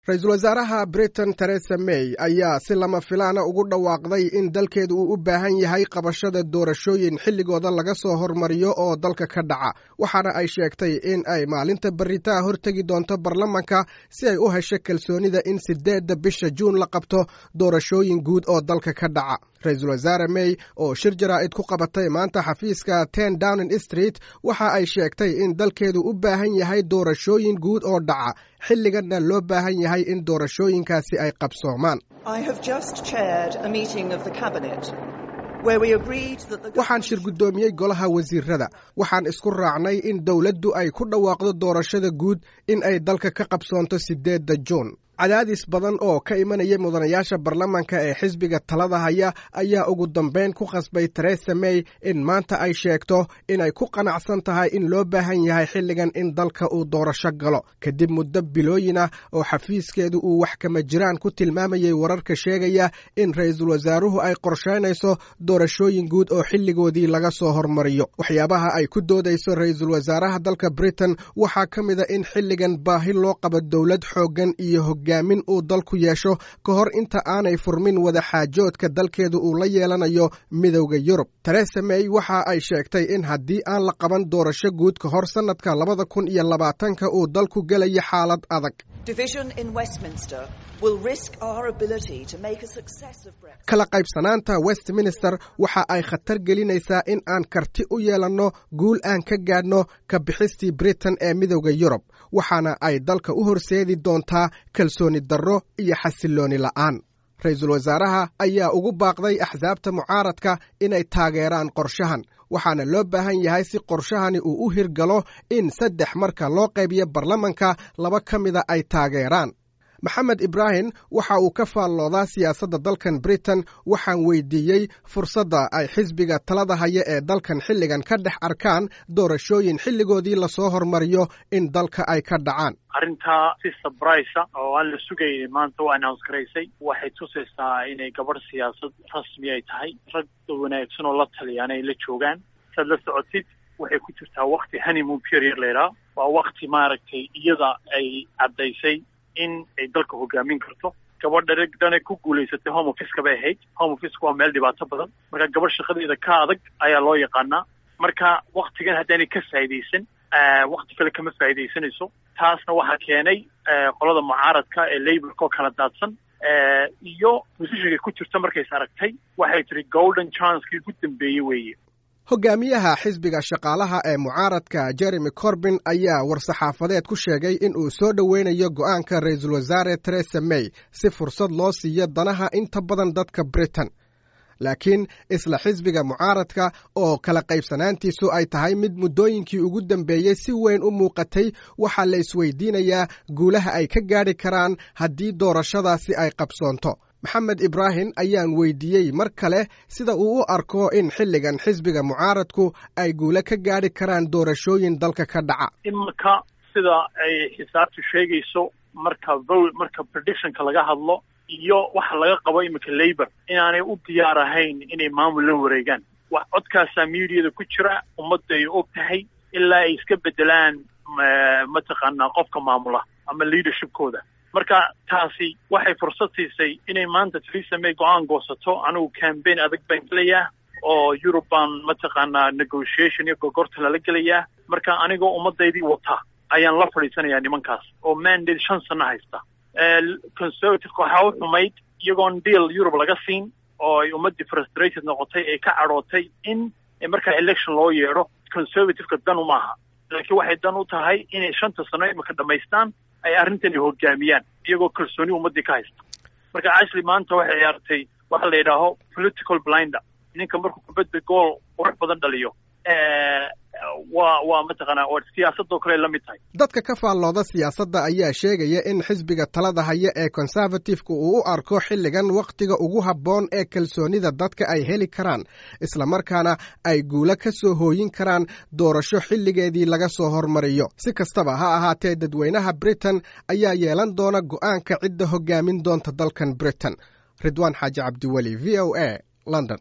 ra-iisul wasaaraha britain teresa may ayaa si lama filaana ugu dhawaaqday in dalkeedu uu u baahan yahay qabashada doorashooyin xilligooda laga soo hormariyo oo dalka ka dhaca waxaana ay sheegtay in ay maalinta beritaa hortegi doonto baarlamanka si ay u hesho kalsoonida in sideedda bisha juun la qabto doorashooyin guud oo dalka ka dhaca ra-iisul wasaare may oo shir jaraa'id ku qabatay maanta xafiiska ten downing street waxa ay sheegtay in dalkeedu u baahan yahay doorashooyin guud oo dhaca xilliganna loo baahan yahay in doorashooyinkaasi ay qabsoomaan waxaan shir guddoomiyey golaha wasiirada waxaan isku raacnay in dowladdu ay ku dhawaaqdo doorashada guud in ay dalka ka qabsoonto sideedda juun cadaadis badan oo ka imanaya mudanayaasha baarlamanka ee xisbiga talada haya ayaa ugu dambayn ku khasbay teresa may in maanta ay sheegto inay ku qanacsan tahay in loo baahan yahay xilligan in dalka uu doorasho galo kadib muddo bilooyin ah oo xafiiskeedu uu wax kama jiraan ku tilmaamayay wararka sheegaya in ra-iisul wasaaruhu ay qorshaynayso doorashooyin guud oo xilligoodii laga soo hormariyo waxyaabaha ay ku doodayso ra-iisul wasaaraha dalka britain waxaa ka mida in xilligan baahi loo qabo dowlad xooggan iyo hogaamin uu dalku yeesho ka hor inta aanay furmin wada xaajoodka dalkeedu uu la yeelanayo midowda yurub teresa may waxa ay sheegtay in haddii aan la qaban doorasho guud ka hor sannadka labada kun iyo labaatanka uu dalku gelayo xaalad adag kala qaybsanaanta westminster waxa ay khatar gelinaysaa in aan karti u yeelanno guul aan ka gaadhno ka bixistii britain ee midowda yurub waxaana ay dalka u horseedi doontaa kalsooni darro iyo xasillooni la'aan ra-iisul wasaaraha ayaa ugu baaqday axsaabta mucaaradka inay taageeraan qorshahan waxaana loo baahan yahay si qorshahani uu u hirgalo in saddex marka loo qaybiyo baarlamanka laba ka mida ay taageeraan maxamed ibraahim waxa uu ka faalloodaa siyaasadda dalkan britain waxaan weydiiyey fursadda ay xisbiga talada haya ee dalkan xilligan ka dhex arkaan doorashooyin xilligoodii lasoo hormariyo in dalka ay ka dhacaan arrintaa si sabraysa oo aan la sugaynin maanta u announce garaysay waxay tusaysaa inay gabadh siyaasad rasmi ay tahay rag wanaagsan oo la taliyaan ay la joogaan saad la socotid waxay ku jirtaa wakti honeymoon period laydhaha waa wakti maaragtay iyada ay caddaysay in ay dalka hogaamin karto gabadha dana ku guulaysatay home officeka bay ahayd home officeka waa meel dhibaato badan marka gabadh shaqadeeda ka adag ayaa loo yaqaanaa marka waktigan haddaanay ka faa'idaysan wakti kale kama faa'idaysanayso taasna waxaa keenay qolada mucaaradka ee laborka oo kala daadsan iyo positionkay ku jirta markays aragtay waxay tihi golden chancekii ugu dambeeyey weeye hogaamiyaha xisbiga shaqaalaha ee mucaaradka jeremy corbin ayaa war-saxaafadeed ku sheegay in uu soo dhoweynayo go'aanka ra-iisul wasaare teresa may si fursad loo siiyo danaha inta badan dadka britain laakiin isla xisbiga mucaaradka oo kala qaybsanaantiisu ay tahay mid muddooyinkii ugu dambeeyey si weyn u muuqatay waxaa la isweydiinayaa guulaha ay ka gaadhi karaan haddii doorashadaasi ay qabsoonto maxamed ibraahim ayaan weydiiyey mar kale sida uu u arko in xilligan xisbiga mucaaradku ay guulo ka gaadhi karaan doorashooyin dalka ka dhaca imarka sida ay xisaabtu sheegayso marka vote marka predictionka laga hadlo iyo waxa laga qabo iminka labor inaanay u diyaar ahayn inay maamul la wareegaan wax codkaasaa mediada ku jira ummadda ay og tahay ilaa ay iska bedelaan mataqaanaa qofka maamula ama leadershipkooda marka taasi waxay fursad siisay inay maanta theresa may go-aan goosato anigu cambaign adag baan gelayaa oo yurub baan mataqaanaa negotiation iyo gogorta lala gelayaa marka anigoo ummadaydii wata ayaan la fadhiisanayaa nimankaas oo mandate shan sano haysta conservativeka waxaa u xumayd iyagoon deal yurub laga siin oo ay ummaddii frustrated noqotay ee ka cadhootay in markaa election loo yeedho conservativeka dan uma aha laakiin waxay dan u tahay inay shanta sano imika dhamaystaan ay arrintani hogaamiyaan iyagoo kalsooni ummaddii ka haysta marka ashley maanta waxay ciyaartay waxa la yidhaaho political blinder ninka markuu kubadda gool qurux badan dhaliyo waa waa mataqaanaa oo siyaasadoo kale la mid tahay dadka ka faallooda siyaasadda ayaa sheegaya in xisbiga talada haya ee conservatifeka uu u arko xilligan wakhtiga ugu habboon ee kalsoonida dadka ay heli karaan islamarkaana ay guulo ka soo hooyin karaan doorasho xilligeedii laga soo hormariyo si kastaba ha ahaatee dadweynaha britain ayaa yeelan doona go'aanka cidda hogaamin doonta dalkan britain ridwaan xaaji cabdiweli v o a london